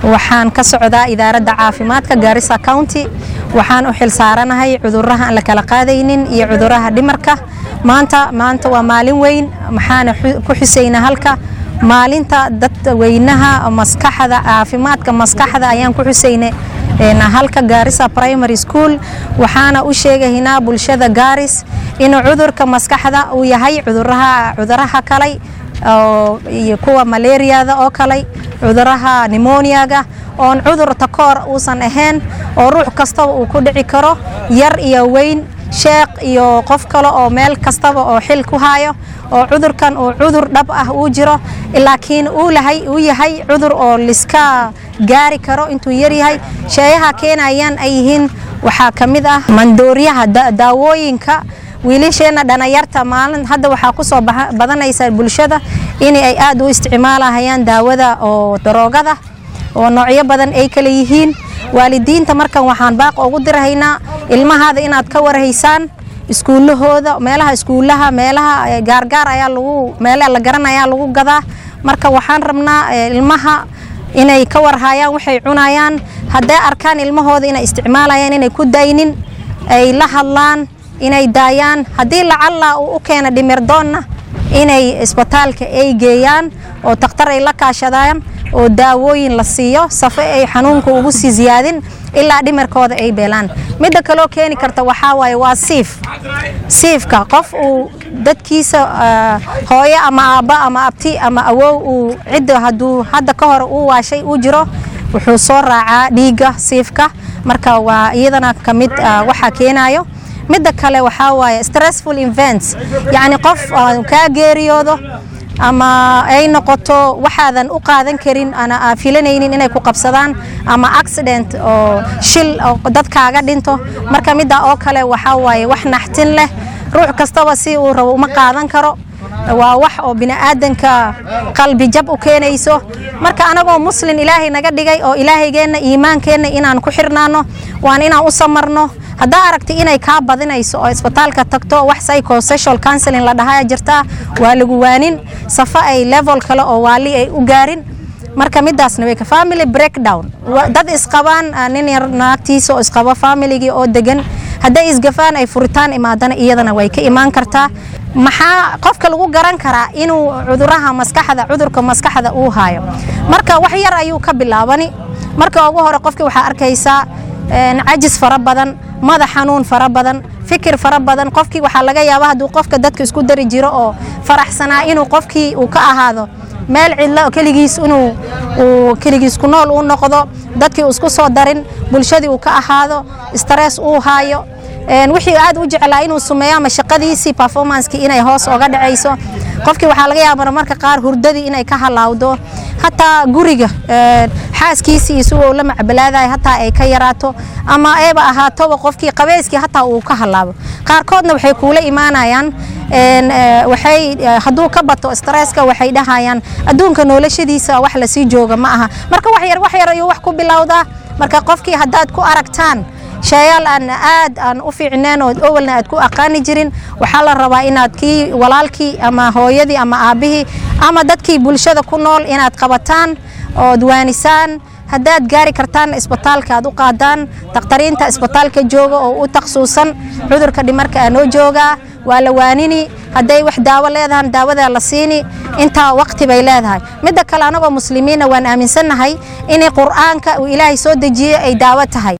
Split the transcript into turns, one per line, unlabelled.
waxaan ka socdaa idaaradda caafimaadka gaarisa county waxaan u xilsaaranahay cuduraha aan la kala qaadaynin iyo cuduraha dhimarka maanta maanta waa maalin weyn maxaana ku xusaynaa halka maalinta dadweynaha maskaxda caafimaadka maskaxda ayaan ku xusaynay halka gaarisa primary school waxaana u sheegaynaa bulshada gaaris inuu cudurka maskaxda uu yahay cuduraha cuduraha kalay iyo kuwa malaariyada oo kale cuduraha nimoniaga oon cudur takoor uusan ahayn oo ruux kastaba uu ku dhici karo yar iyo weyn sheekh iyo qof kale oo meel kastaba oo xil ku hayo oo cudurkan uu cudur dhab ah uu jiro laakiin uu yahay cudur oo liska gaari karo intuu yaryahay sheeyaha keenayaan ay yihiin waxaa ka mid ah mandooryaha daawooyinka wiilasheenna dhanayarta maalin hadda waxaa ku soo badanaysa bulshada in ay aad u isticmaalahayaan daawada oo daroogada oo noocyo badan ay kale yihiin waalidiinta markan waxaan baaq ugu dirahaynaa ilmahaada inaad ka warhaysaan iskuulahooda meelaha iskuulaha meelaha gaargaar ayaa lagu meelaha la garanayaa lagu gadaa marka waxaan rabnaa ilmaha inay ka warhayaan waxay cunayaan hadday arkaan ilmahooda inay isticmaalayaan inay ku daynin ay la hadlaan inay daayaan haddii lacalla uu u keena dhimirdoonna inay isbitaalka ay geeyaan oo takhtar ay la kaashadaan oo daawooyin la siiyo safo ay xanuunka ugu sii ziyaadin ilaa dhimirkooda ay beelaan midda kaloo keeni karta waxaa waaye waa siif siifka qof uu dadkiisa hooyo ama aabba ama abti ama awow uu cidda hadduu hadda ka hor uu waashay uu jiro wuxuu soo raacaa dhiigga siifka marka waa iyadana ka mid waxaa keenayo midda kale waxaa waaye stressful events yacni qof kaa geeriyoodo ama ay noqoto waxaadan u qaadan karin ana aa filanaynin inay ku qabsadaan ama accident oo shil oo dadkaaga dhinto marka midda oo kale waxaa waaye wax naxtin leh ruux kastaba si uu rabo uma qaadan karo waa wax oo bini'aadanka qalbi jab u keenayso marka anagoo muslin ilaahay naga dhigay oo ilaahaygeenna iimaankeenna inaan ku xirnaano waan inaan u samarno haddaa aragtay inay kaa badinayso oo isbitaalka tagto wax psychosocial counseling la dhahaa jirtaa waa lagu waanin safo ay level kale oo waali ay u gaarin marka midaasna way ka family breakdown dad isqabaan nin yar naagtiisa oo isqabo familigii oo degan hadday isgafaan ay furitaan imaadana iyadana way ka imaan kartaa maxaa qofka lagu garan karaa inuu cuduraha maskaxda cudurka maskaxda uu haayo marka wax yar ayuu ka bilaabani marka ugu hore qofki waxaa arkaysaa cajis fara badan madax xanuun fara badan fikir fara badan qofkii waxaa laga yaaba hadduu qofka dadka isku dari jiro oo faraxsanaa inuu qofkii uu ka ahaado meel cidlo keligiis inuu uu keligiis ku nool uu noqdo dadkii uu isku soo darin bulshadii uu ka ahaado stress uu haayo wixii aad u jeclaa inuu sumeeyo ama shaqadiisii performancekii inay hoos oga dhacayso qofkii waxaa laga yaaba marka qaar hurdadii inay ka halaawdo hataa guriga xaaskiisii isagoo la macbalaadayo hataa ay ka yaraato ama eeba ahaatoba qofkii qabeyskii hataa uu ka halaabo qaarkoodna waxay kuula imaanayaan waxay hadduu ka bato stresska waxay dhahayaan adduunka noolashadiisa wax lasii jooga ma aha marka wax yar wax yar ayuu wax ku bilowdaa marka qofkii haddaad ku aragtaan sheeyaal aan aad aan u fiicneen oo owalna aad ku aqaani jirin waxaa la rabaa inaad kii walaalkii ama hooyadii ama aabbihii ama dadkii bulshada ku nool inaad qabataan ood waanisaan haddaad gaari kartaan isbitaalka aad u qaadaan dakhtariinta isbitaalka jooga oo u takhsuusan cudurka dhimarka aa noo joogaa waa la waanini hadday wax daawo leedahan daawadaa la siini intaa waqti bay leedahay midda kale anagoo muslimiinna waan aaminsannahay inay qur'aanka uu ilaahay soo dejiyey ay daawo tahay